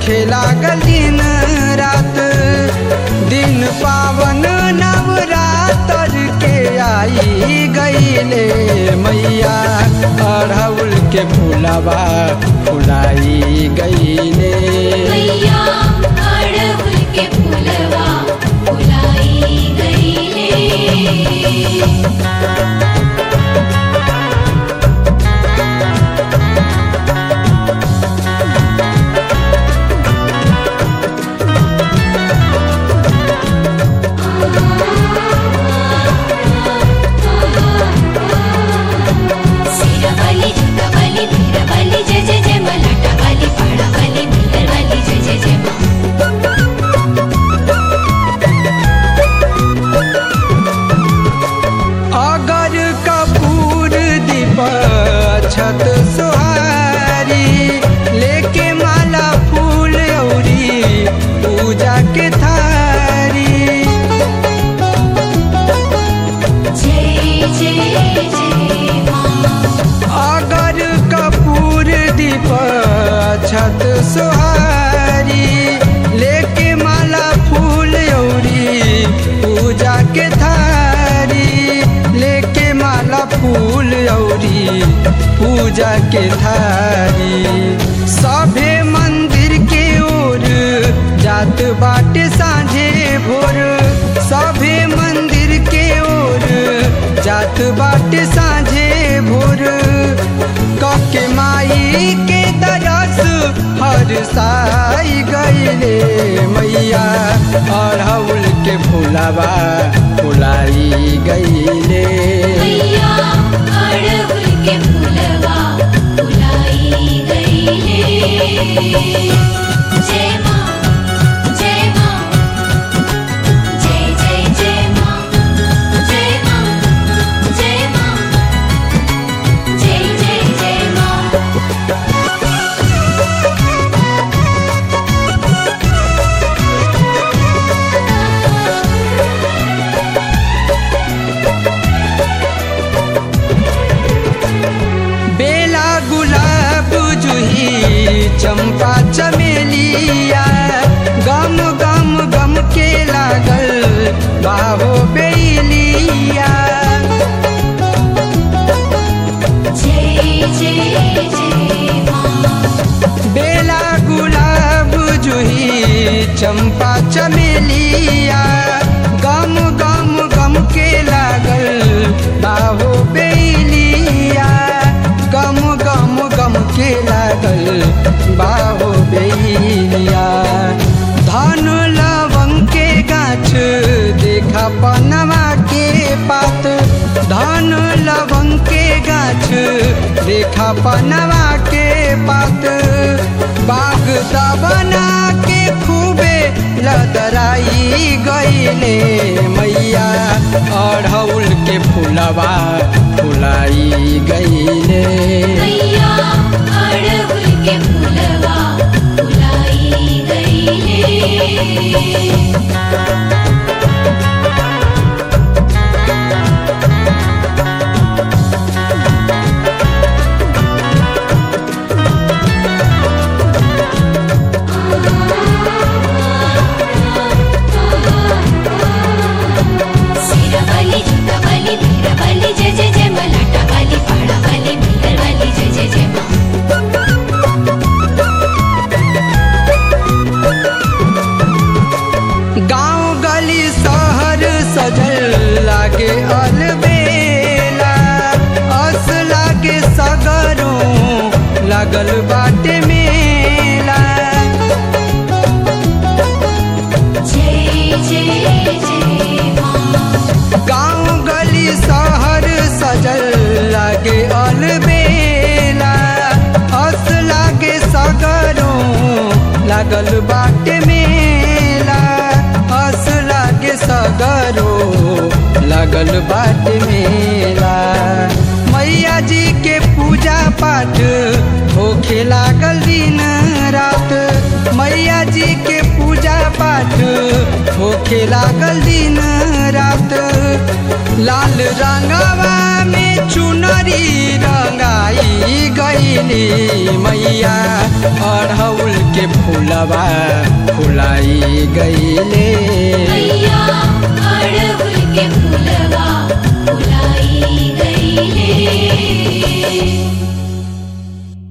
होखे लागल दिन रात दिन पावन नवरातर के आई गईले मैया अढ़ौल के फूलबा फुलाई गईले मैया अड़हुल के फूलवा फुलाई गईले सिरवली झुटवली भिरवली जय जय जय मलाटवली पाड़वली भिरवली जय जय जय मा अगर कपूर दीप छत सुहारी लेके माला फूल औरी पूजा के थारी जय जय जय माँ अगर कपूर दीप छत सुहारी लेके माला फूल औरी पूजा के थारी लेके माला फूल औरी पूजा के थारी सभे मंदिर के ओर जात बाटे साँझे भोर सभे मंदिर के ओर जात बाटे साँझे भोर कके माई के दरस हर साई गईले मैया अढ़ौल के फूलबा फुलाई गईले मैया अड़हुल के फूलवा फुलाई गईले जय माँ जय माँ जय जय जय माँ जय माँ जय माँ जय जय जय माँ बेला गुलाब जूही चंपा चमेलिया गम गम गम के लागल बाहो बेलिया जय जय जय माँ बेला गुलाब जूही चंपा चमेलिया गम गम गम के लागल बाहो बेलिया गम गम गम के लागल बाहो बेलिया धन लवंग के गाछ देखा पनवा के पात धन लवंग के गाछ देखा पनवा के पात बाग दबना के खूबे लदराई गईले मैया अढ़ौल के फूलबा फुलाई गईले मैया अड़हुल के फूलवा फुलाई गईले सिरवली झुटवली भिरवली जय जय जय मलाटवली पाड़वली भिरवली जय जय जय माँ गांव गली शहर सजल लागे अलबेला अस लागे सगरों लागल बाटे मेला जय जय जय माँ गांव गली शहर सजल लागे अलबेला अस लागे सगरों लागल बाटे मेला अस लागे सगरों लागल बाटे मेला मैया जी के पूजा पाठ होखे लागल दिन रात मैया जी के पूजा पाठ होखे लागल दिन रात लाल रंगवा में चुनरी रंगाई गईली मैया अढ़ौल के फूल फूलवा फुलाई गईले मैया अड़हुल के